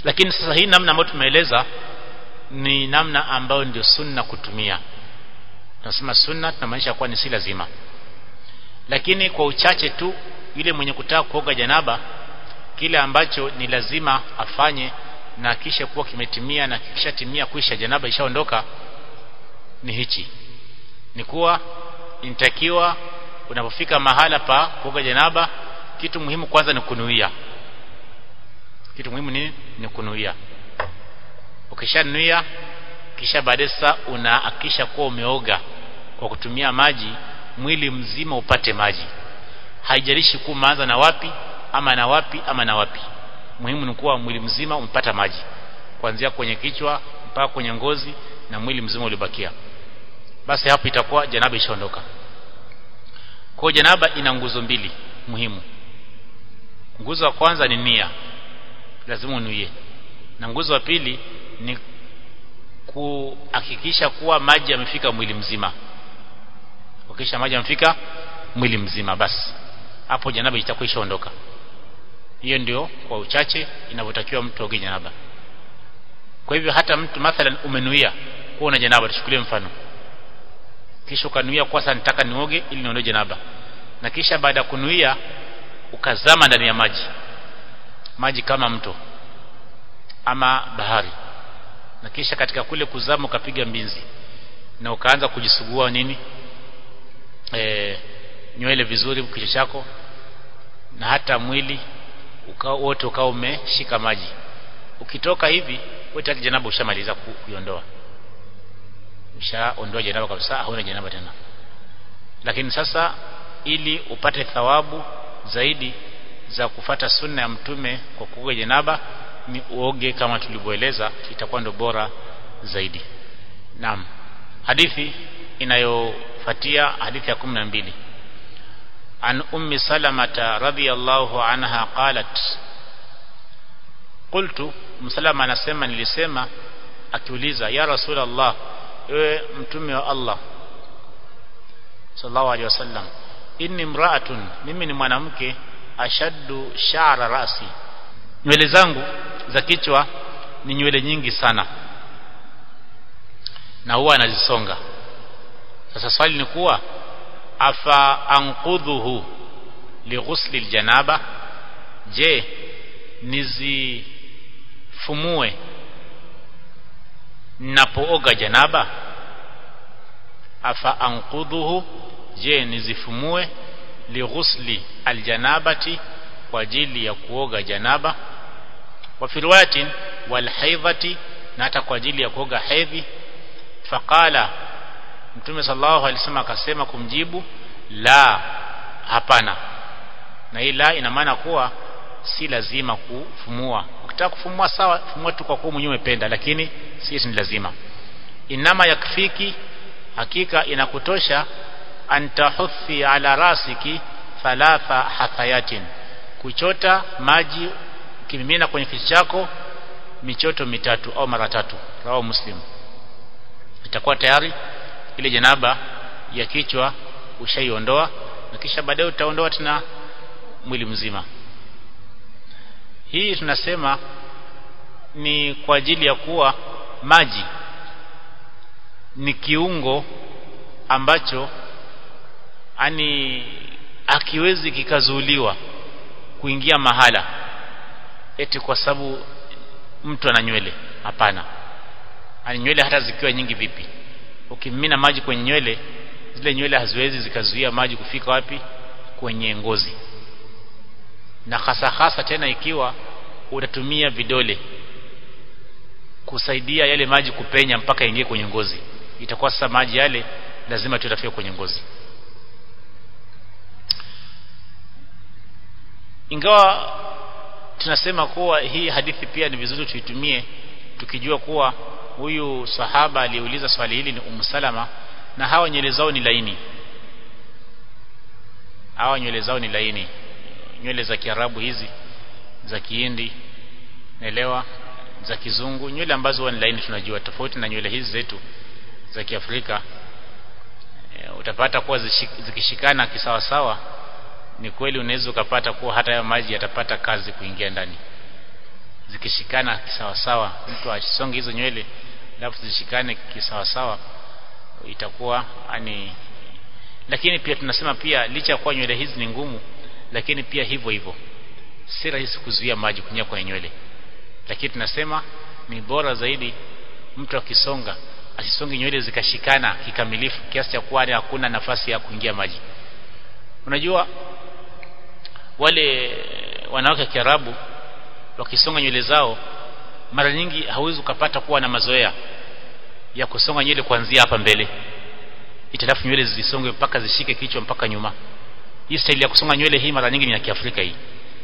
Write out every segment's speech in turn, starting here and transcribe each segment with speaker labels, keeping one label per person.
Speaker 1: lakini sasa hii namna ambayo tumeeleza ni namna ambayo ndio sunna kutumia tunasema sunna tunamaanisha kuwa ni si lazima lakini kwa uchache tu yule mwenye kutaka kuoga janaba kile ambacho ni lazima afanye na kisha kuwa kimetimia na kishatimia kuisha janaba ishaondoka ni hichi ni kuwa inatakiwa unapofika mahala pa kuoga janaba kitu muhimu kwanza ni kunuia kitu muhimu ni ni kunuia ukishanuia kisha baadaye sasa unahakisha kuwa umeoga kwa kutumia maji mwili mzima upate maji haijalishi kuwa umeanza na wapi ama na wapi ama na wapi muhimu ni kuwa mwili mzima umepata maji kuanzia kwenye kichwa mpaka kwenye ngozi na mwili mzima ulibakia basi hapo itakuwa janaba ishaondoka kwa janaba ina nguzo mbili muhimu nguzo ya kwanza ni nia lazima unuie na nguzo ya pili ni kuhakikisha kuwa maji yamefika mwili mzima ukisha maji yamefika mwili mzima basi hapo janaba itakuwa ishaondoka hiyo ndio kwa uchache inavyotakiwa mtu aoge janaba kwa hivyo hata mtu mathalan umenuia kuwa una janaba tuchukulie mfano kisha ukanuia kwa sasa nitaka nioge ili niondoe janaba na kisha baada ya kunuia ukazama ndani ya maji maji kama mto ama bahari na kisha katika kule kuzama ukapiga mbinzi na ukaanza kujisugua nini e, nywele vizuri kichwa chako na hata mwili ukao wote ukao umeshika maji ukitoka hivi wewe tayari janaba ushamaliza kuiondoa ushaondoa janaba kabisa hauna janaba tena lakini sasa ili upate thawabu zaidi za kufata sunna ya mtume kwa kuoga janaba ni uoge kama tulivyoeleza itakuwa ndo bora zaidi naam hadithi inayofuatia hadithi ya 12 عن أم سلمة رضي الله عنها قالت قلت مسلمة anasema nilisema akiuliza ya rasul Allah ewe mtume wa Allah sallallahu alaihi wasallam inni imra'atun mimi ni mwanamke ashaddu sha'ra rasi nywele zangu za kichwa ni nywele nyingi sana na huwa anazisonga sasa swali ni kuwa afa anqudhuhu lighusli aljanaba je nizifumue napooga janaba afa anqudhuhu je nizifumue lighusli aljanabati kwa ajili ya kuoga janaba wa fi riwayatin wal haidhati na hata kwa ajili ya kuoga hedhi faqala mtume sallallahu alaihi wasallam akasema kumjibu la hapana na hii la ina maana kuwa si lazima kufumua ukitaka kufumua sawa fumua tu kwa kuwa mwenyewe umependa lakini si ni lazima inama yakfiki hakika inakutosha antahuthi ala rasiki thalatha hathayatin kuchota maji ukimimina kwenye kichwa chako michoto mitatu au mara tatu rawa muslim itakuwa tayari ile janaba ya kichwa ushaiondoa na kisha baadaye utaondoa tena mwili mzima hii tunasema ni kwa ajili ya kuwa maji ni kiungo ambacho ani akiwezi kikazuuliwa kuingia mahala eti kwa sababu mtu ana nywele hapana ani nywele hata zikiwa nyingi vipi ukimimina maji kwenye nywele zile nywele haziwezi zikazuia maji kufika wapi kwenye ngozi na hasa hasa tena ikiwa utatumia vidole kusaidia yale maji kupenya mpaka ingie kwenye ngozi itakuwa sasa maji yale lazima tutafika kwenye ngozi ingawa tunasema kuwa hii hadithi pia ni vizuri tuitumie tukijua kuwa huyu sahaba aliyeuliza swali hili ni Ummu Salama na hawa nywele zao ni laini hawa nywele zao ni laini nywele za Kiarabu hizi za Kihindi naelewa za kizungu nywele ambazo huwa ni laini tunajua tofauti na nywele hizi zetu za Kiafrika e, utapata kuwa zikishikana kisawasawa ni kweli unaweza ukapata kuwa hata hayo maji yatapata kazi kuingia ndani zikishikana kisawasawa mtu asonge hizo nywele alafu zishikane kisawasawa itakuwa ani lakini pia tunasema pia licha ya kuwa nywele hizi ni ngumu lakini pia hivyo hivyo si rahisi kuzuia maji kunyia kwenye nywele lakini tunasema ni bora zaidi mtu akisonga asisonge nywele zikashikana kikamilifu kiasi cha kuwa hakuna nafasi ya kuingia maji unajua wale wanawake wa Kiarabu wakisonga nywele zao mara nyingi hauwezi ukapata kuwa na mazoea ya kusonga nywele kuanzia hapa mbele italafu nywele zisonge mpaka zishike kichwa mpaka nyuma hii staili ya kusonga nywele hii mara nyingi ni ya Kiafrika hii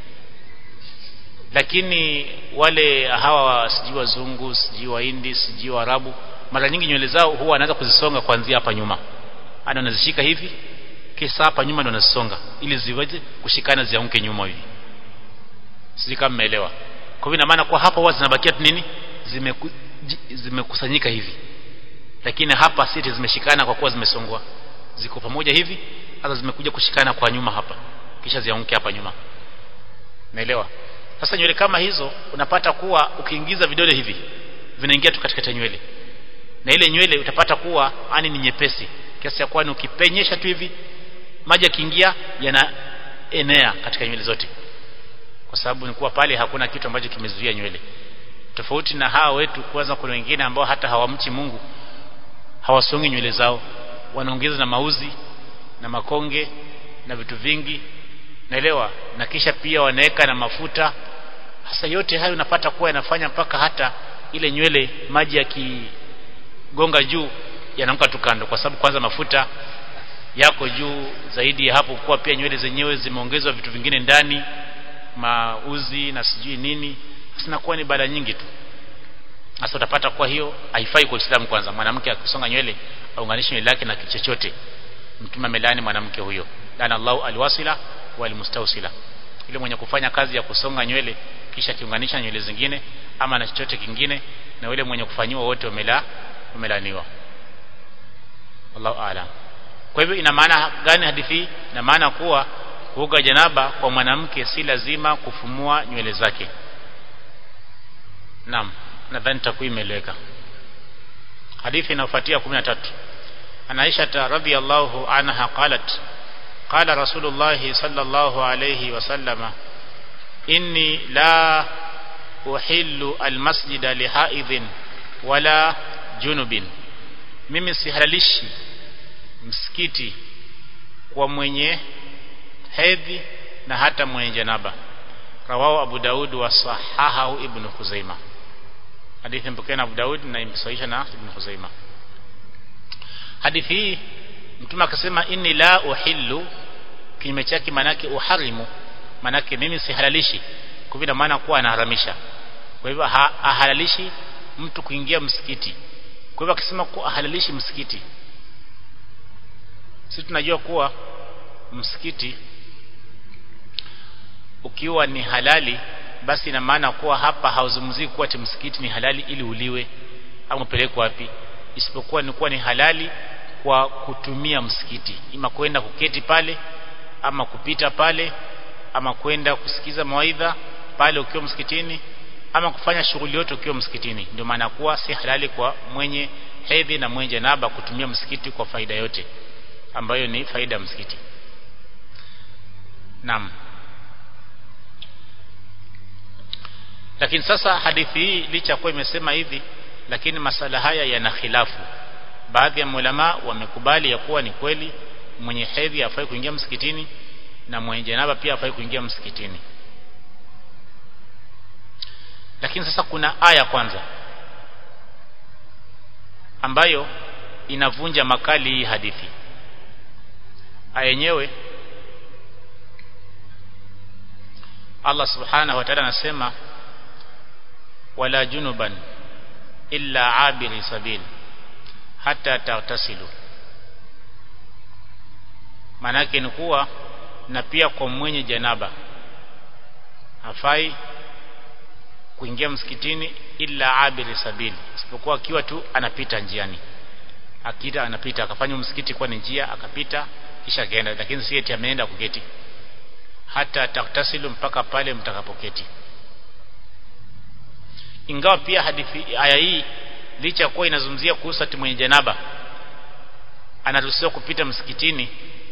Speaker 1: lakini wale hawa sijui wazungu sijui wahindi sijui waarabu mara nyingi nywele zao huwa wanaanza kuzisonga kuanzia hapa nyuma ana wanazishika hivi kisa hapa nyuma ndo wanazisonga ili ziweze kushikana zianguke nyuma hivi sijui kama mmeelewa kwa hivyo ina maana kwa hapa huwa zinabakia tu nini zimeku, zimekusanyika hivi lakini hapa siti zimeshikana kwa kuwa zimesongwa ziko pamoja hivi hata zimekuja kushikana kwa nyuma hapa kisha zianguke hapa nyuma naelewa sasa nywele kama hizo unapata kuwa ukiingiza vidole hivi vinaingia tu katikati ya nywele na ile nywele utapata kuwa ani ni nyepesi kiasi cha kuwa ukipenyesha tu hivi maji yakiingia yanaenea katika nywele zote kwa sababu ni kuwa pale hakuna kitu ambacho kimezuia nywele tofauti na hawa wetu kwanza kuna wengine ambao hata hawamchi Mungu hawasongi nywele zao wanaongeza na mauzi na makonge na vitu vingi naelewa na kisha pia wanaweka na mafuta hasa yote hayo unapata kuwa yanafanya mpaka hata ile nywele maji yakigonga juu yanaanguka tu kando kwa sababu kwanza mafuta yako juu zaidi ya hapo kuwa pia nywele zenyewe zimeongezwa vitu vingine ndani mauzi na sijui nini sinakuwa ni bala nyingi tu sasa utapata kwa hiyo haifai kwa Uislamu kwanza mwanamke akisonga nywele aunganishe nywele yake na kitu chochote mtume amelani mwanamke huyo lana Allahu alwasila walmustawsila ile mwenye kufanya kazi ya kusonga nywele kisha kiunganisha nywele zingine ama na chochote kingine na yule mwenye kufanyiwa wote wamela wamelaniwa Allahu a'lam kwa hivyo ina maana gani hadithi ina maana kuwa kuoga janaba kwa mwanamke si lazima kufumua nywele zake naam nadhani takwimu imeeleweka hadithi inayofuatia 13 ana Aisha radhiyallahu anha qalat قال رسول الله صلى الله عليه وسلم إني لا أحل المسجد لحائض ولا junubin mimi sihalalishi msikiti kwa mwenye hedhi na hata mwenye janaba rawahu abu daud wa sahahahu ibn khuzaima hadithi mpokea na abu daud na imesahihisha na ibn khuzaima hadithi hii mtume akasema inni la uhillu kinyume chake manake uharimu manake mimi sihalalishi kwa vile maana kuwa anaharamisha kwa hivyo ahalalishi mtu kuingia msikiti kwa hivyo akisema kuwa ahalalishi msikiti sisi tunajua kuwa msikiti ukiwa ni halali basi ina maana kuwa hapa hauzungumzii kuwa ati msikiti ni halali ili uliwe au upelekwe wapi isipokuwa ni kuwa ni halali kwa kutumia msikiti ima kwenda kuketi pale ama kupita pale ama kwenda kusikiza mawaidha pale ukiwa msikitini ama kufanya shughuli yote ukiwa msikitini ndio maana kuwa si halali kwa mwenye hedhi na mwenye janaba kutumia msikiti kwa faida yote ambayo ni faida ya msikiti naam lakini sasa hadithi hii licha kuwa imesema hivi lakini masala haya yana khilafu baadhi ya ulama wamekubali ya kuwa ni kweli mwenye hedhi afai kuingia msikitini na mwenye janaba pia afai kuingia msikitini lakini sasa kuna aya kwanza ambayo inavunja makali hii hadithi aya yenyewe Allah subhanahu wa ta'ala anasema wala junuban illa abiri sabil hata tatasilu manake ni kuwa na pia kwa mwenye janaba hafai kuingia msikitini illa abiri sabili isipokuwa akiwa tu anapita njiani akita anapita akafanya msikiti kwa ni njia akapita kisha akaenda lakini si eti ameenda kuketi hata taktasilu mpaka pale mtakapoketi ingawa pia hadithi aya hii licha kuwa inazungumzia kuhusu ati mwenye janaba anaruhusiwa kupita msikitini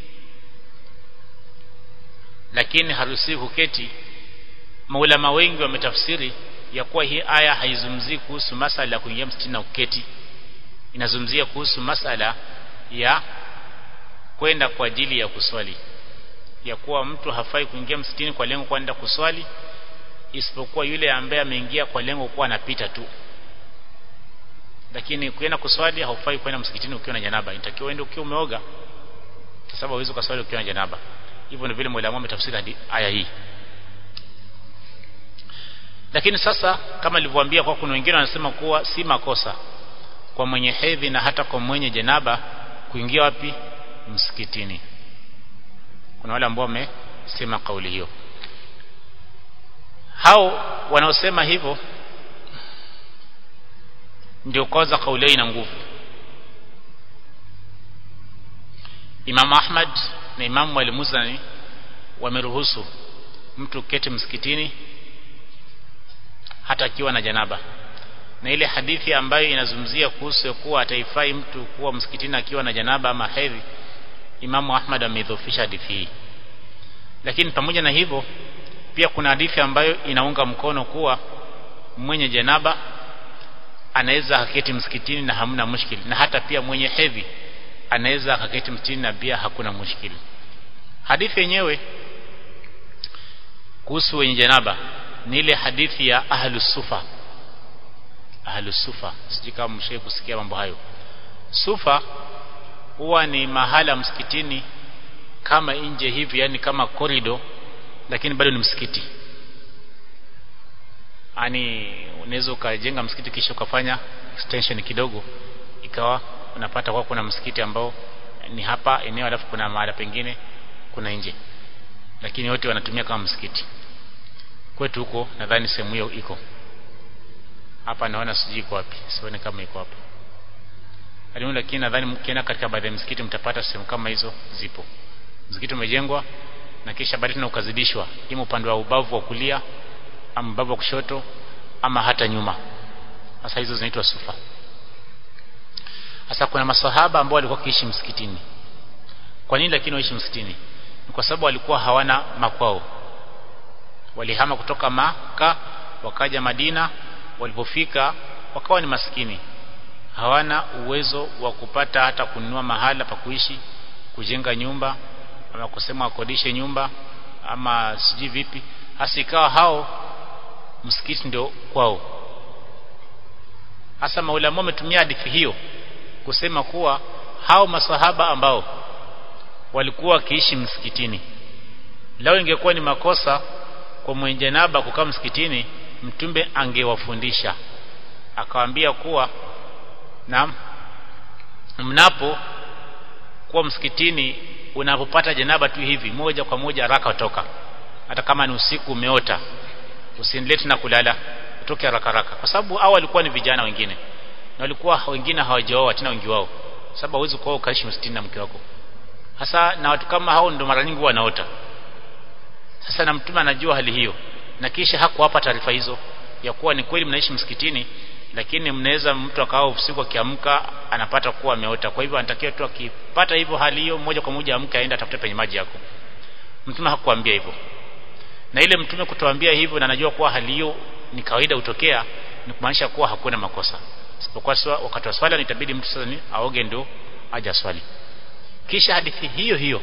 Speaker 1: lakini haruhusiwi kuketi maulama wengi wametafsiri ya kuwa hii aya haizungumzii kuhusu masala ya kuingia msikitini na kuketi inazungumzia kuhusu masala ya kwenda kwa ajili ya kuswali ya kuwa mtu hafai kuingia msikitini kwa lengo kwenda kuswali isipokuwa yule ambaye ameingia kwa lengo kuwa anapita tu lakini kwenda kuswali haufai kwenda msikitini ukiwa na janaba inatakiwa uende ukiwa umeoga kwa sababu huwezi kuswali ukiwa na janaba hivyo ndio vile mwalimu ametafsiri aya hii lakini sasa kama nilivyowaambia kwa kuna wengine wanasema kuwa si makosa kwa mwenye hedhi na hata kwa mwenye janaba kuingia wapi msikitini kuna wale ambao wamesema kauli hiyo hao wanaosema hivyo ndio kwanza kauli hiyo ina nguvu Imam Ahmad na Imam Al-Muzani wameruhusu mtu keti msikitini hata akiwa na janaba na ile hadithi ambayo inazungumzia kuhusu kuwa ataifai mtu kuwa msikitini akiwa na janaba ama hedhi Imamu Ahmad ameidhofisha hadithi hii lakini pamoja na hivyo pia kuna hadithi ambayo inaunga mkono kuwa mwenye janaba anaweza akaketi msikitini na hamna mushkili na hata pia mwenye hedhi anaweza akaketi msikitini na pia hakuna mushkili hadithi yenyewe kuhusu wenye janaba ni ile hadithi ya ahlus sufa ahlus sufa sijui kama mshawahi kusikia mambo hayo sufa huwa ni mahala msikitini kama nje hivi yani kama korido lakini bado ni msikiti yani unaweza ukajenga msikiti kisha ukafanya extension kidogo ikawa unapata kwa kuna msikiti ambao ni hapa eneo alafu kuna mahala pengine kuna nje lakini wote wanatumia kama msikiti kwetu huko nadhani sehemu hiyo iko hapa naona sijui iko wapi sione kama iko hapa Alimu lakini nadhani mkienda katika baadhi ya msikiti mtapata sehemu kama hizo zipo msikiti umejengwa na kisha baadaye tena ukazidishwa ima upande wa ubavu wa kulia ama ubavu wa kushoto ama hata nyuma sasa hizo zinaitwa sufa sasa kuna masahaba ambao walikuwa kiishi msikitini kwa nini lakini waishi msikitini ni kwa sababu walikuwa hawana makwao walihama kutoka maka wakaja Madina walipofika wakawa ni maskini hawana uwezo wa kupata hata kununua mahala pa kuishi kujenga nyumba ama kusema wakodishe nyumba ama sijui vipi hasa ikawa hao msikiti ndio kwao hasa maulama wametumia hadithi hiyo kusema kuwa hao masahaba ambao walikuwa wakiishi msikitini lao ingekuwa ni makosa kwa mwenye janaba kukaa msikitini mtumbe angewafundisha akawaambia kuwa na mnapo kuwa msikitini unapopata janaba tu hivi moja kwa moja haraka toka hata kama ni usiku umeota usiendelee na kulala utoke haraka haraka kwa sababu hao walikuwa ni vijana wengine na walikuwa wengine hawajaoa tena wengi wao sababu hauwezi kuoa ukaishi msikitini na mke wako hasa na watu kama hao ndio mara nyingi wanaota sasa na mtume anajua hali hiyo na kisha hakuwapa taarifa hizo ya kuwa ni kweli mnaishi msikitini lakini mnaweza mtu akawa usiku akiamka anapata kuwa ameota kwa hivyo anatakiwa tu akipata hivyo hali hiyo moja kwa moja amke aende atafute penye maji yako mtume hakuambia hivyo na ile mtume kutuambia hivyo na anajua kuwa hali hiyo ni kawaida utokea ni kumaanisha kuwa hakuna makosa isipokuwa wakati wa swala nitabidi mtu sasa ni aoge ndio aje swali kisha hadithi hiyo hiyo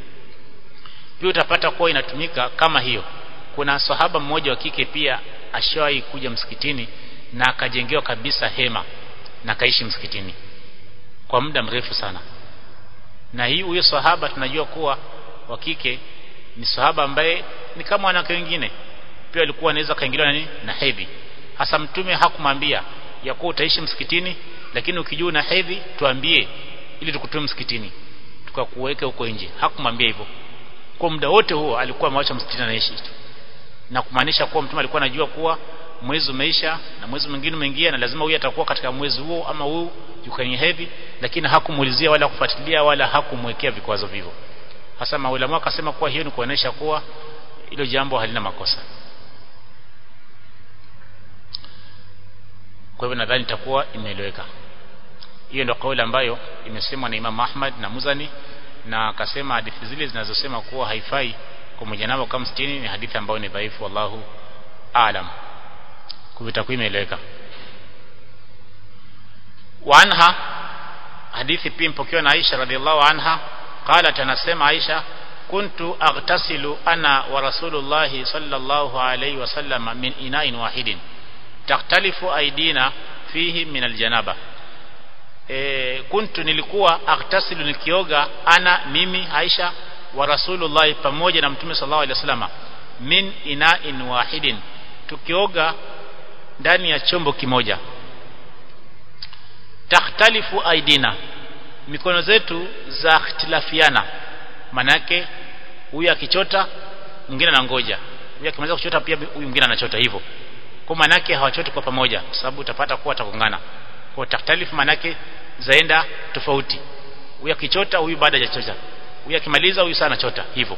Speaker 1: pia utapata kuwa inatumika kama hiyo kuna sahaba mmoja wa kike pia ashawahi kuja msikitini na akajengewa kabisa hema na kaishi msikitini kwa muda mrefu sana na hii huyo sahaba tunajua kuwa wa kike ni sahaba ambaye ni kama wanawake wengine pia alikuwa anaweza kaingiliwa na nini na hedhi hasa mtume hakumwambia ya kuwa utaishi msikitini lakini ukijua na hedhi tuambie ili tukutoe msikitini tukakuweke huko nje hakumwambia hivyo kwa muda wote huo alikuwa ameacha msikitini anaishi na kumaanisha kuwa mtume alikuwa anajua kuwa mwezi umeisha na mwezi mwingine umeingia na lazima huyu atakuwa katika mwezi huo ama huu yuko kwenye hedhi lakini hakumuulizia wala kufuatilia wala hakumwekea vikwazo vivyo hasa maulama akasema kuwa hiyo ni kuonesha kuwa hilo jambo halina makosa kwa hivyo nadhani itakuwa imeeleweka hiyo ndio kauli ambayo imesemwa na Imam Ahmad na Muzani na akasema hadithi zile zinazosema kuwa haifai kwa mjanaba kama 60 ni hadithi ambayo ni dhaifu wallahu aalam kwa itakuwa imeeleweka وعنها hadithi pia mpokewa na Aisha radhiallahu anha qalat anasema Aisha kuntu aghtasilu ana wa rasulullahi sallallahu alayhi wasallam min ina'in wahidin taktalifu aidina fihi min aljanaba e, kuntu nilikuwa aghtasilu nikioga ana mimi Aisha wa rasulullahi pamoja na mtume sallallahu alayhi wasallam min ina'in wahidin tukioga ndani ya chombo kimoja takhtalifu aidina mikono zetu za ikhtilafiana manake huyu akichota mwingine anangoja huyu akimaliza kuchota pia huyu mwingine anachota hivyo kwa manake hawachoti kwa pamoja kwa sababu utapata kuwa watakongana kwa takhtalifu manake zaenda tofauti huyu akichota huyu baada ya chota huyu akimaliza huyu sana chota hivyo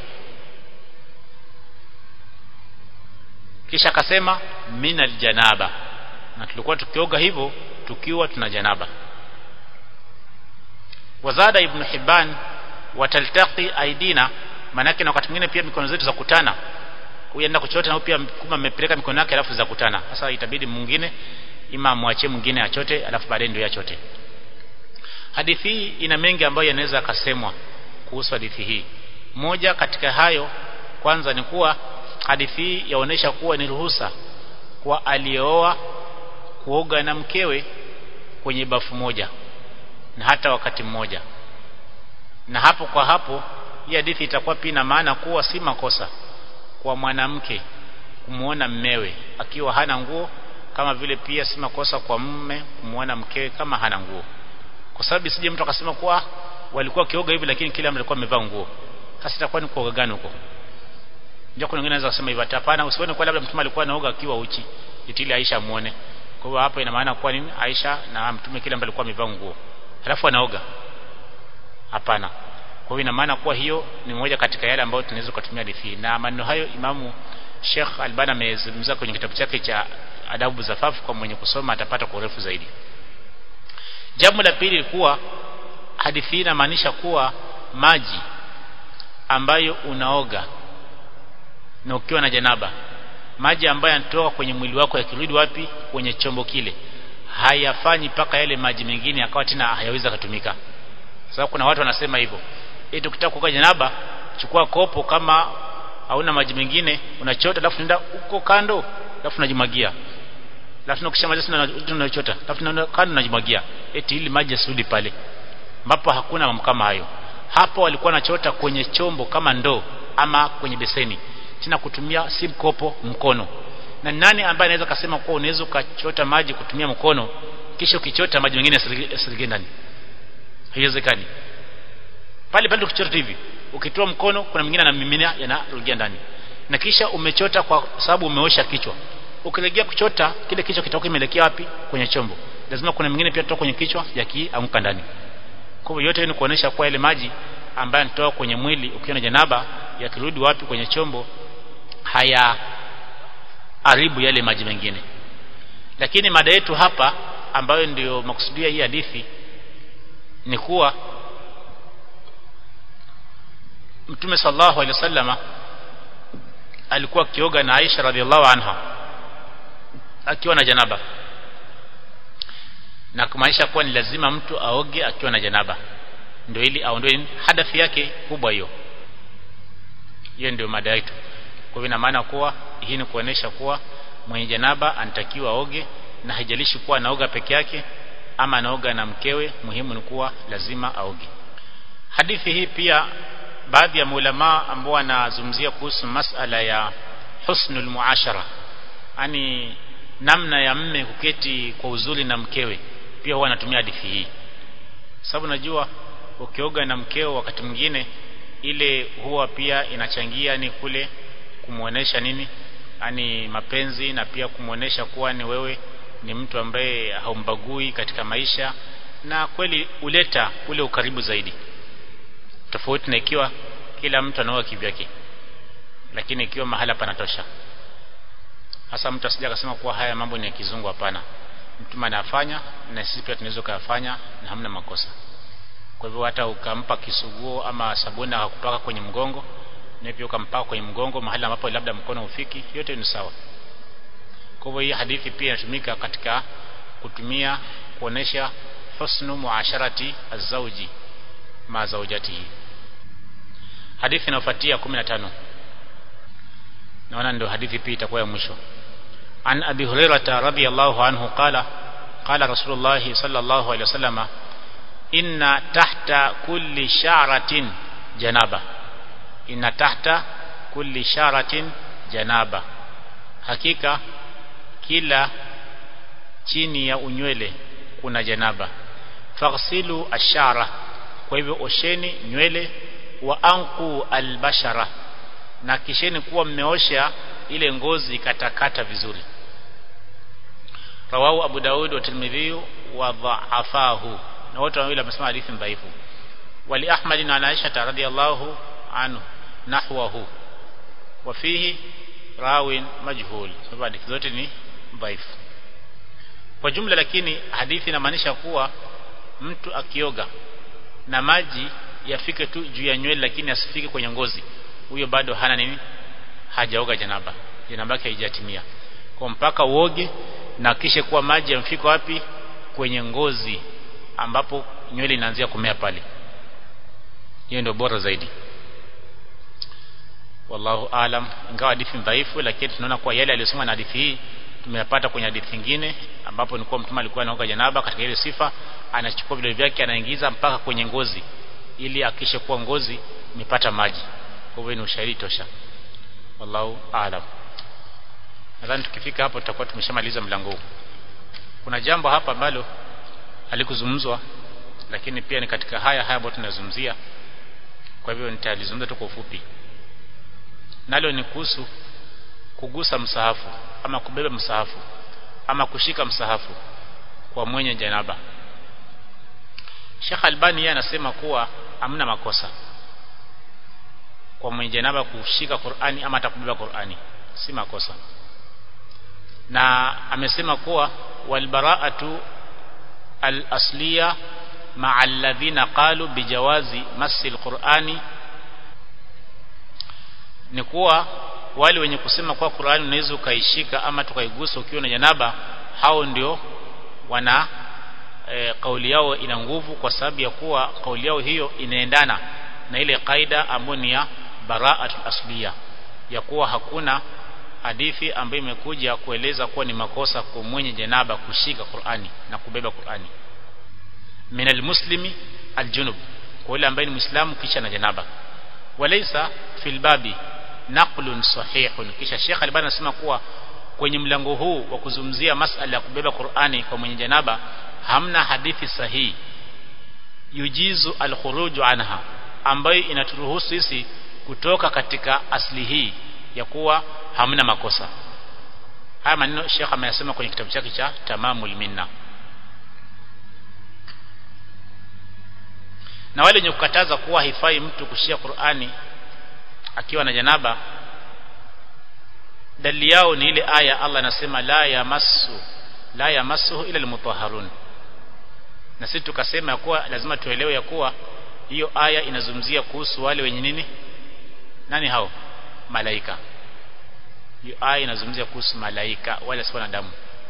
Speaker 1: kisha akasema minal janaba na tulikuwa tukioga hivyo tukiwa tuna janaba wazada ibn hibban wataltaqi aidina manake na wakati mwingine pia mikono zetu za kutana huyu anaenda kuchota na pia kuma amepeleka mikono yake alafu za kutana sasa itabidi mwingine ima amwachie mwingine achote alafu baadaye ndio achote hadithi hii ina mengi ambayo yanaweza akasemwa kuhusu hadithi hii moja katika hayo kwanza ni kuwa hadithi hii yaonesha kuwa ni ruhusa kwa aliyeoa kuoga na mkewe kwenye bafu moja na hata wakati mmoja na hapo kwa hapo hii hadithi itakuwa pia na maana kuwa si makosa kwa mwanamke kumuona mmewe akiwa hana nguo kama vile pia si makosa kwa mume kumuona mkewe kama hana nguo kwa sababu sije mtu akasema kuwa walikuwa kioga hivi lakini kila mtu alikuwa amevaa nguo sasa itakuwa ni kuoga gani huko ndio kuna wengine anaweza kusema hivyo hapana usione kwa labda mtume alikuwa anaoga akiwa uchi itili Aisha muone kwa hiyo hapo ina maana kuwa nini Aisha na mtume kila mtu alikuwa amevaa nguo halafu anaoga hapana kwa hiyo ina maana kuwa hiyo ni moja katika yale ambayo tunaweza kutumia hadithi na maneno hayo imamu Sheikh Albani amezungumza kwenye kitabu chake cha adabu zafafu kwa mwenye kusoma atapata kwa urefu zaidi jambo la pili kuwa hadithi inamaanisha kuwa maji ambayo unaoga na ukiwa na janaba maji ambayo yanatoka kwenye mwili wako yakirudi wapi kwenye chombo kile hayafanyi mpaka yale maji mengine akawa tena hayaweza kutumika sababu kuna watu wanasema hivyo eti ukitaka kuoga janaba chukua kopo kama hauna maji mengine unachota alafu nenda huko kando alafu unajimwagia alafu ukishamaliza unachota alafu nenda kando unajimwagia eti ili maji yasirudi pale ambapo hakuna mambo kama hayo hapo walikuwa wanachota kwenye chombo kama ndoo ama kwenye beseni tena kutumia si mkopo mkono na nani ambaye anaweza kusema kuwa unaweza ukachota maji kutumia mkono kisha ukichota maji mengine yasirige ndani haiwezekani pale pale ukichota hivi ukitoa mkono kuna mwingine anamiminia yanarudia ndani na kisha umechota kwa sababu umeosha kichwa ukilegea kuchota kile kichwa kitakuwa kimeelekea wapi kwenye chombo lazima kuna mwingine pia kutoka kwenye kichwa yakianguka ndani kwa hivyo yote ni kuonesha kwa ile maji ambayo yanatoka kwenye mwili ukiwa na janaba yakirudi wapi kwenye chombo haya haribu yale maji mengine lakini mada yetu hapa ambayo ndio makusudia hii hadithi ni kuwa Mtume sallallahu alaihi wasallama alikuwa akioga na Aisha radhiallahu anha akiwa na janaba na kumaanisha kuwa ni lazima mtu aoge akiwa na janaba ndio ili aondoe hadathi yake kubwa hiyo hiyo ndio mada yetu kwa hivyo ina maana kuwa hii ni kuonesha kuwa mwenye janaba anatakiwa aoge na haijalishi kuwa anaoga peke yake ama anaoga na mkewe muhimu ni kuwa lazima aoge hadithi hii pia baadhi ya maulama ambao wanazungumzia kuhusu masala ya husnul muashara yani namna ya mme kuketi kwa uzuri na mkewe pia huwa anatumia hadithi hii sababu najua ukioga na mkeo wakati mwingine ile huwa pia inachangia ni kule kumuonesha nini yani mapenzi na pia kumuonesha kuwa ni wewe ni mtu ambaye haumbagui katika maisha na kweli uleta ule ukaribu zaidi tofauti na ikiwa kila mtu anaoa kivyake lakini ikiwa mahala panatosha hasa mtu asija akasema kuwa haya mambo ni ya kizungu hapana mtume anafanya na sisi pia tunaweza kuyafanya na hamna makosa kwa hivyo hata ukampa kisuguo ama sabuni akakupaka kwenye mgongo na pia ukampaka kwenye mgongo mahali ambapo labda mkono ufiki yote ni sawa kwa hivyo hii hadithi pia inatumika katika kutumia kuonesha husnu muasharati azauji ma zaujatihi hadithi inayofuatia 15 naona ndio hadithi pia itakuwa ya mwisho an abi hurairah radhiyallahu anhu qala qala rasulullah sallallahu alaihi wasallam inna tahta kulli sha'ratin janaba inna tahta kulli sha'ratin janaba hakika kila chini ya unywele kuna janaba faghsilu ashara kwa hivyo osheni nywele wa anqu albashara na kisheni kuwa mmeosha ile ngozi katakata vizuri rawahu abu daud wa tirmidhi wa dha'afahu na wote wawili wamesema hadithi dhaifu wali ahmad na aisha radhiyallahu anhu nahwahu wa fihi rawin majhul sababu hadithi zote ni dhaifu kwa jumla lakini hadithi inamaanisha kuwa mtu akioga na maji yafike tu juu ya nywele lakini asifike kwenye ngozi huyo bado hana nini hajaoga janaba janaba yake haijatimia kwa mpaka uoge na kisha kuwa maji yamfika wapi kwenye ngozi ambapo nywele inaanzia kumea pale hiyo ndio bora zaidi wallahu alam ingawa hadithi dhaifu lakini tunaona kuwa yale aliyosema na hadithi hii tumeyapata kwenye hadithi nyingine ambapo ni kuwa mtume alikuwa anaoga janaba katika ile sifa anachukua vidole vyake anaingiza mpaka kwenye ngozi ili akishe kuwa ngozi imepata maji kwa hivyo ni ushahidi tosha wallahu aalam nadhani tukifika hapo tutakuwa tumeshamaliza mlango huu kuna jambo hapa ambalo halikuzungumzwa lakini pia ni katika haya haya ambayo tunazungumzia kwa hivyo nitalizungumza tu kwa ufupi nalo ni kuhusu kugusa msahafu ama kubeba msahafu ama kushika msahafu kwa mwenye janaba Sheikh Albani yeye anasema kuwa hamna makosa kwa mwenye janaba kushika Qur'ani ama atakubeba Qur'ani si makosa na amesema kuwa walbara'atu al-asliya ma'a alladhina qalu bijawazi masi al-Qur'ani ni kuwa wale wenye kusema kwa Qur'ani unaweza ukaishika ama tukaigusa ukiwa na janaba hao ndio wana e, kauli yao ina nguvu kwa sababu ya kuwa kauli yao hiyo inaendana na ile kaida ambayo ni ya bara'atul asliya ya kuwa hakuna hadithi ambayo imekuja kueleza kuwa ni makosa kwa mwenye janaba kushika Qur'ani na kubeba Qur'ani min almuslimi aljunub kwa yule ambaye ni muislamu kisha na janaba walaysa fil babi naqlun sahihun kisha Sheikh Albani anasema kuwa kwenye mlango huu wa kuzungumzia masala ya kubeba Qur'ani kwa mwenye janaba hamna hadithi sahihi yujizu alkhuruju anha ambayo inaturuhusu sisi kutoka katika asli hii ya kuwa hamna makosa haya maneno Sheikh ameyasema kwenye kitabu chake cha Tamamul Minna na wale wenye kukataza kuwa haifai mtu kushia Qur'ani akiwa na janaba dalili yao ni ile aya Allah anasema la yamassu la yamassuhu ila almutahharun na sisi tukasema ya kuwa lazima tuelewe ya kuwa hiyo aya inazungumzia kuhusu wale wenye nini nani hao malaika hiyo aya inazungumzia kuhusu malaika wala si wanadamu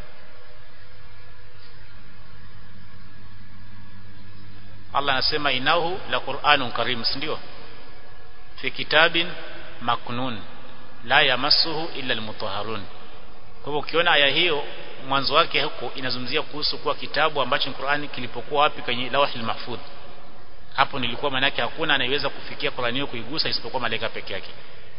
Speaker 1: Allah anasema inahu la Qur'anun karim si ndio fi kitabin maknun la yamassuhu illa almutahharun kwa hivyo ukiona aya hiyo mwanzo wake huko inazungumzia kuhusu kuwa kitabu ambacho Qur'ani kilipokuwa wapi kwenye lawhil mahfudh hapo nilikuwa maana yake hakuna anayeweza kufikia Qur'ani hiyo kuigusa isipokuwa malaika peke yake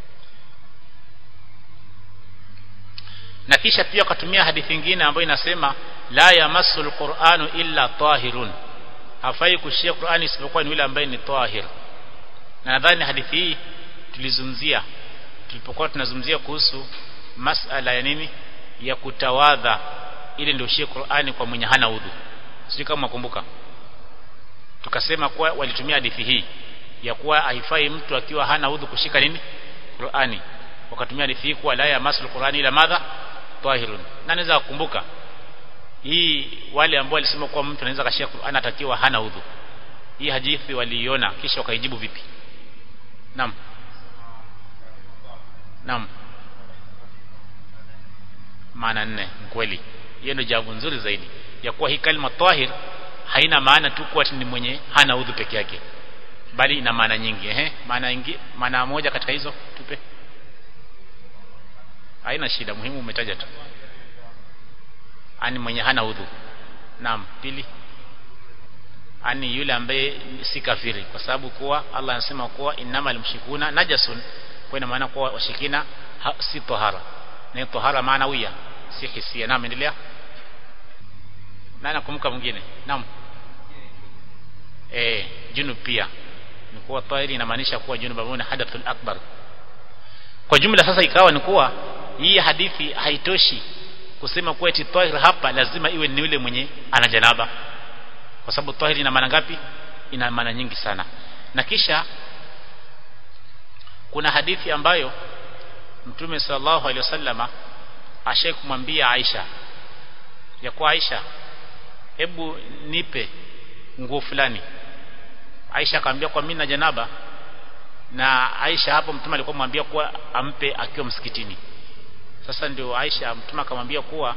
Speaker 1: na kisha pia akatumia hadithi nyingine ambayo inasema la yamassul qur'anu illa tahirun hafai kushia Qur'ani isipokuwa ni yule ambaye ni tahir na nadhani hadithi hii tulizungumzia tulipokuwa tunazungumzia kuhusu masala ya nini ya kutawadha ili ndio ushie Qur'ani kwa mwenye hana udhu sio kama mkumbuka tukasema kuwa walitumia hadithi hii ya kuwa haifai mtu akiwa hana udhu kushika nini Qur'ani wakatumia hadithi hii kuwa la ya masul Qur'ani ila madha tahirun na naweza kukumbuka hii wale ambao walisema kuwa mtu anaweza kashia Qur'an atakiwa hana udhu hii hadithi waliiona kisha wakaijibu vipi naam naam maana nne kweli hiyo ndio jawabu nzuri zaidi ya kuwa hii kalima tahir haina maana tu kuwa ni mwenye hana udhu peke yake bali ina maana nyingi ehe maana nyingi maana moja katika hizo tupe haina shida muhimu umetaja tu ani mwenye hana udhu naam pili ani yule ambaye si kafiri kwa sababu kuwa Allah anasema kuwa innamal mushrikuna najasun kwa ina maana kuwa washirikina si tahara ni tahara maanawia si hisia naam endelea na nakumbuka mwingine naam eh junub pia ni kuwa tahiri inamaanisha kuwa junub ambayo ni hadathul akbar kwa jumla sasa ikawa ni kuwa hii hadithi haitoshi kusema kuwa eti tahir hapa lazima iwe ni yule mwenye ana janaba kwa sababu tahir ina maana ngapi ina maana nyingi sana na kisha kuna hadithi ambayo mtume sallallahu alaihi wasallama ashai kumwambia Aisha ya kwa Aisha hebu nipe nguo fulani Aisha akamwambia kwa mimi na janaba na Aisha hapo mtume alikuwa mwambia kuwa ampe akiwa msikitini sasa ndio Aisha mtume akamwambia kuwa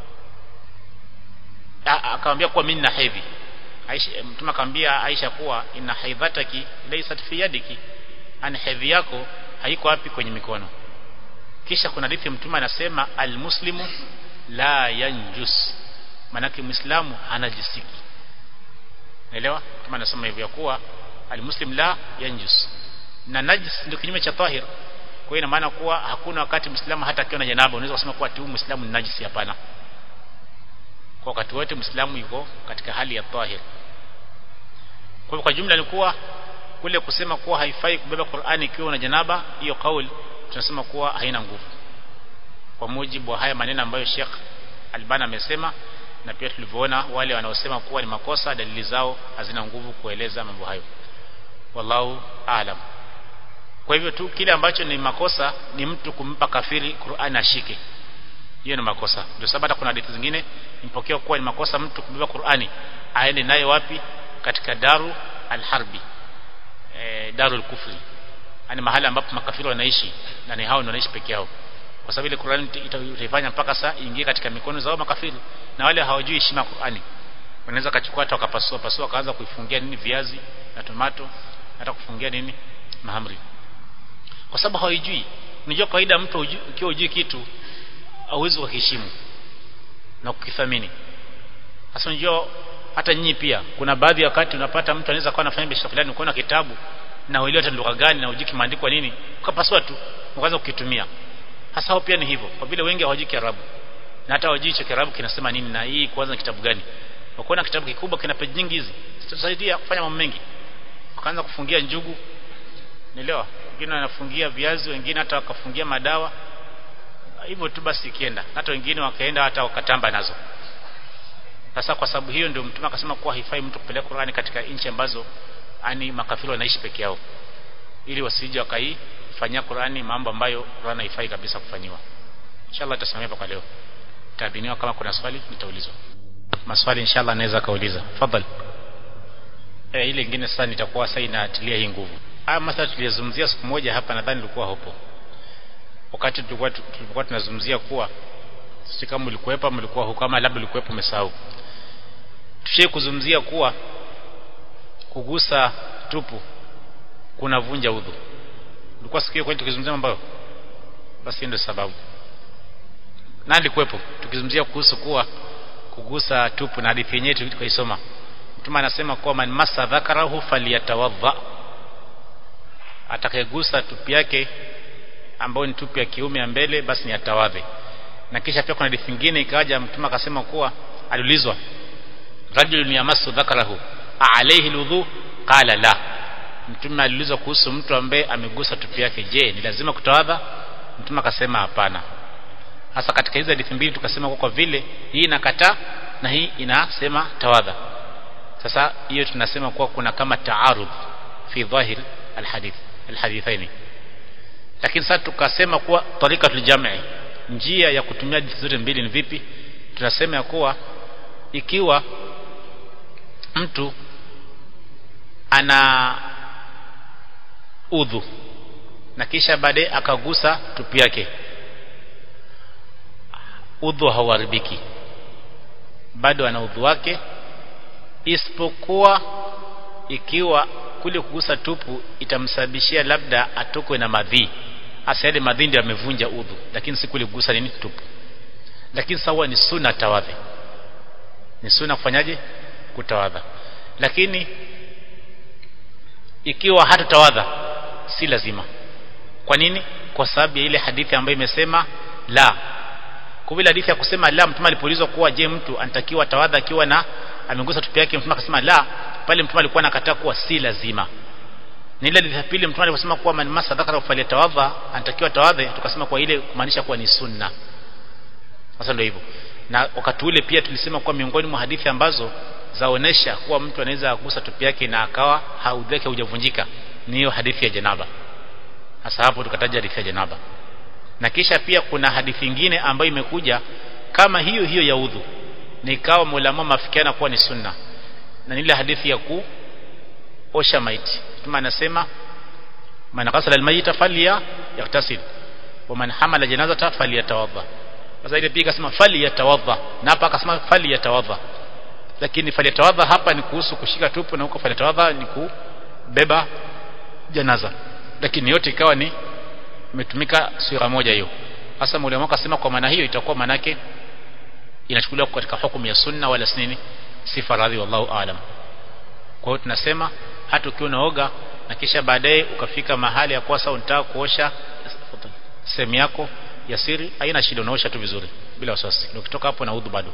Speaker 1: akamwambia kuwa mimi na hedhi Aisha mtume akamwambia Aisha kuwa ina haidhataki laysat fi yadiki ani hedhi yako haiko wapi kwenye mikono kisha kuna hadithi mtume anasema almuslimu la yanjus manake muislamu hanajisiki naelewa mtume anasema hivyo kuwa almuslim la yanjus na najis ndio kinyume cha tahir kwa hiyo ina maana kuwa hakuna wakati muislamu hata akiwa na janaba unaweza kusema kuwa tu muislamu ni najisi hapana kwa wakati wote muislamu yuko katika hali ya tahir kwa kwa jumla ni kuwa kule kusema kuwa haifai kubeba Qur'ani ikiwa una janaba hiyo kauli tunasema kuwa haina nguvu kwa mujibu wa haya maneno ambayo Sheikh Albani amesema na pia tulivyoona wale wanaosema kuwa ni makosa dalili zao hazina nguvu kueleza mambo hayo wallahu aalam kwa hivyo tu kile ambacho ni makosa ni mtu kumpa kafiri Qur'an ashike hiyo ni makosa ndio sababu hata kuna hadithi zingine impokea kuwa ni makosa mtu kubeba Qur'ani aende naye wapi katika daru alharbi e, daru kufri yani mahali ambapo makafiri wanaishi na ni hao ndio wanaishi peke yao kwa sababu ile Qur'ani itaifanya mpaka saa ingie katika mikono zao makafiri na wale hawajui heshima Qur'ani wanaweza kachukua hata wakapasua pasua kaanza kuifungia nini viazi na tomato hata kufungia nini mahamri kwa sababu hawajui unajua kawaida mtu ukiwa hujui kitu hauwezi kuheshimu na kukithamini sasa unajua hata nyinyi pia kuna baadhi ya wakati unapata mtu anaweza kuwa anafanya biashara fulani ukaona kitabu na uelewa hata lugha gani na ujui kimeandikwa nini ukapasua tu ukaanza kukitumia hasa hao pia ni hivyo kwa vile wengi hawajui Kiarabu na hata hawajui cha Kiarabu kinasema nini na hii kwanza kitabu gani ukiona kitabu kikubwa kina peji nyingi hizi zitasaidia kufanya mambo mengi ukaanza kufungia njugu nielewa wengine wanafungia viazi wengine hata wakafungia madawa hivyo tu basi ikienda hata wengine wakaenda hata wakatamba nazo sasa kwa sababu hiyo ndio mtume akasema kuwa haifai mtu kupeleka Qur'ani katika nchi ambazo ani makafiri wanaishi peke yao ili wasije wakaifanyia Qur'ani mambo ambayo Qur'ani haifai kabisa kufanyiwa inshallah tutasamea kwa leo taadhiniwa kama kuna swali nitaulizwa maswali inshallah naweza kauliza fadhali eh ile nyingine sasa nitakuwa sasa inatilia hii nguvu haya mathalan tuliyozungumzia siku moja hapa nadhani ulikuwa hapo wakati tulikuwa tulikuwa tunazungumzia kuwa si kama ulikuwepo ama ulikuwa huko kama labda ulikuwepo umesahau tushie kuzungumzia kuwa kugusa tupu kunavunja udhu ulikuwa sikio kwani tukizungumzia mambo basi ndio sababu na alikuwepo tukizungumzia kuhusu kuwa kugusa tupu na hadithi yenyewe tukaisoma mtume anasema kuwa man masa dhakarahu falyatawadha atakayegusa tupu yake ambayo ni tupu ya kiume ya mbele basi ni atawadhe na kisha pia kuna hadithi nyingine ikaja mtume akasema kuwa aliulizwa rajulun yamassu dhakarahu alayhi alwudhu qala la mtume aliulizwa kuhusu mtu ambaye amegusa tupu yake je ni lazima kutawadha mtume akasema hapana hasa katika hizo hadithi mbili tukasema kwa, kwa vile hii inakataa na hii inasema tawadha sasa hiyo tunasema kuwa kuna kama taarud fi dhahir alhadith alhadithaini lakini sasa tukasema kuwa tarikatul jam'i njia ya kutumia hadithi zote mbili ni vipi tunasema ya kuwa ikiwa mtu ana udhu na kisha baadaye akagusa tupu yake udhu hauharibiki bado ana udhu wake isipokuwa ikiwa kule kugusa tupu itamsababishia labda atokwe na madhi hasa yale madhi ndio yamevunja udhu lakini si kule kugusa nini tupu lakini sawa ni sunna tawadhi ni sunna kufanyaje kutawadha lakini ikiwa hatutawadha si lazima kwa nini kwa sababu ya ile hadithi ambayo imesema la kwa vile hadithi ya kusema la mtume alipoulizwa kuwa je mtu anatakiwa tawadha akiwa na amegusa tupi yake mtume akasema la pale mtume alikuwa anakataa kuwa si lazima ni ile hadithi pili mtume aliposema kuwa man masa dhakara fali tawadha anatakiwa tawadhe tukasema kwa ile kumaanisha kuwa ni sunna sasa ndio hivyo na wakati ule pia tulisema kuwa miongoni mwa hadithi ambazo zaonesha kuwa mtu anaweza kugusa tupi yake na akawa haudhi yake hujavunjika ni hiyo hadithi ya janaba hasa hapo tukataja hadithi ya janaba na kisha pia kuna hadithi nyingine ambayo imekuja kama hiyo hiyo ya udhu ni ikawa mulama mafikiana kuwa ni sunna na ile hadithi ya kuosha maiti kama anasema man qasala almayita falya yaktasil wa man hamala janazata falyatawadha sasa ile pia akasema falyatawadha na hapa akasema falyatawadha lakini falyatawadha hapa ni kuhusu kushika tupu na huko falyatawadha ni kubeba janaza lakini yote ikawa ni imetumika sura moja hiyo hasa mwalimu akasema kwa maana hiyo itakuwa manake inachukuliwa katika hukumu ya sunna wala nini si faradhi wallahu aalam kwa hiyo tunasema hata ukiwa unaoga na kisha baadaye ukafika mahali ya kuwa sasa unataka kuosha sehemu yako ya siri haina shida unaosha tu vizuri bila wasiwasi ndio ukitoka hapo na udhu bado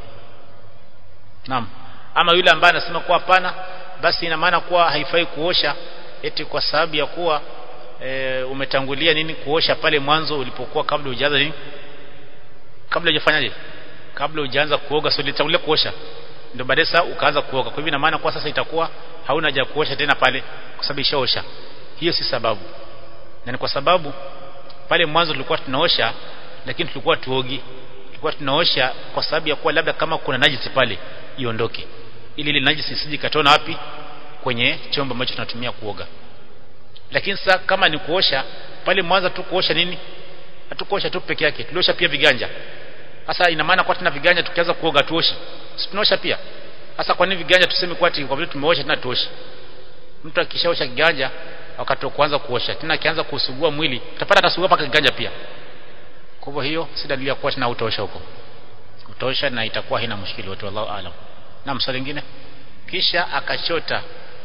Speaker 1: naam ama yule ambaye anasema kuwa hapana basi ina maana kuwa haifai kuosha eti kwa sababu ya kuwa e, umetangulia nini kuosha pale mwanzo ulipokuwa kabla hujaanza nini kabla hujafanyaje kabla hujaanza kuoga sio ulitangulia kuosha ndio baadaye sasa ukaanza kuoga kwa hivyo ina maana kwa sasa itakuwa hauna haja kuosha tena pale kwa sababu ishaosha hiyo si sababu na ni kwa sababu pale mwanzo tulikuwa tunaosha lakini tulikuwa tuogi tulikuwa tunaosha kwa sababu ya kuwa labda kama kuna najisi pale iondoke ili ile najisi isije katona wapi kwenye chombo ambacho tunatumia kuoga lakini sasa kama ni kuosha pale mwanzo tu kuosha nini hatukuosha tu peke yake tuliosha pia viganja sasa ina maana kwa tuna viganja tukianza kuoga tuoshi si tunaosha pia sasa kwa nini viganja tuseme kwa ati kwa vile tumeosha tena tuoshi mtu akishaosha kiganja wakati wa kuanza kuosha tena akianza kusugua mwili utapata atasugua paka kiganja pia kwa hivyo hiyo si dalili ya kuwa tena utaosha huko utaosha na itakuwa haina mushkili wote wallahu aalam na mswali lingine kisha akachota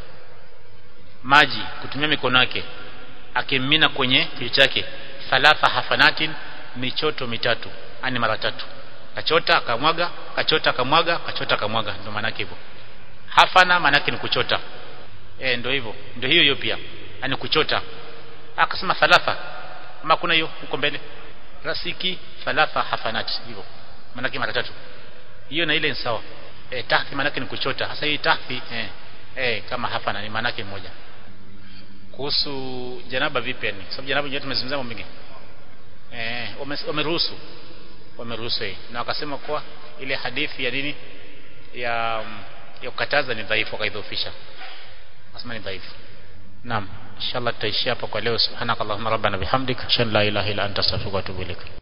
Speaker 1: maji kutumia mikono yake akimimina kwenye kichwa chake thalatha hafanatin michoto mitatu ani mara tatu kachota akamwaga kachota akamwaga kachota akamwaga ndio maana yake hivyo hafana maana yake ni kuchota eh ndio hivyo ndio hiyo hiyo pia ani kuchota akasema thalatha ama kuna hiyo huko mbele rasiki thalatha hafanat hivyo maana yake mara tatu hiyo na ile ni sawa eh tahthi maana yake ni kuchota hasa hii tahthi eh eh kama hafana ni maana yake moja kuhusu janaba vipi yani sababu janaba nyewe tumezungumza mambo mengi eh wameruhusu wameruhusu na wakasema kuwa ile hadithi ya nini ya ya kukataza ni dhaifu akaidhofisha nasema ni dhaifu naam inshallah tutaishia hapa kwa leo subhanakallahumma rabbana bihamdika shan la ilaha illa anta astaghfiruka wa atubu ilaik